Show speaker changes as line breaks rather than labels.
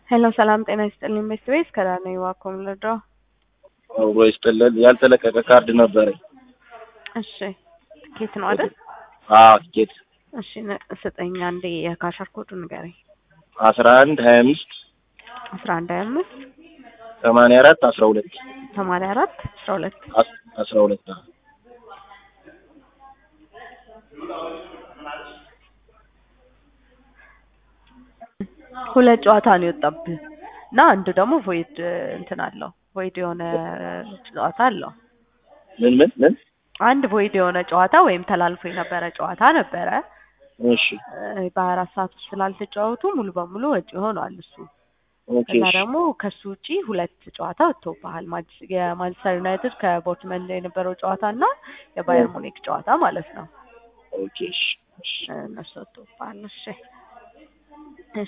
ሄሎ ሰላም ጤና ይስጥልኝ ቤስት ቤስ ከዳነ ዋኮም ልድረው
አብሮ ይስጥልን። ያልተለቀቀ ካርድ ነበረኝ።
እሺ ትኬት ነው አይደል?
አዎ ትኬት
እሺ ነ- ስጠኝ አንዴ የካሻር ኮዱ ንገረኝ።
አስራ አንድ ሀያ አምስት
አስራ አንድ ሀያ አምስት
ሰማንያ አራት አስራ ሁለት
ሰማንያ አራት አስራ ሁለት
አስራ ሁለት
ሁለት ጨዋታ ነው የወጣብህ እና አንዱ ደግሞ ቮይድ እንትን አለው ቮይድ የሆነ ጨዋታ አለው።
ምን ምን ምን
አንድ ቮይድ የሆነ ጨዋታ ወይም ተላልፎ የነበረ ጨዋታ ነበረ።
እሺ
በሀያ አራት ሰዓት ውስጥ ስላልተጫወቱ ሙሉ በሙሉ ወጪ ሆኗል እሱ።
ኦኬ
እና
እሺ
ደግሞ ከሱ ውጪ ሁለት ጨዋታ ወጥቶብሃል። ማንች- የማንቸስተር ዩናይትድ ከቦርትመንድ የነበረው ጨዋታ እና የባየር ሙኒክ ጨዋታ ማለት ነው።
ኦኬ እሺ እሺ
እነሱ ወጥቶብሃል። እሺ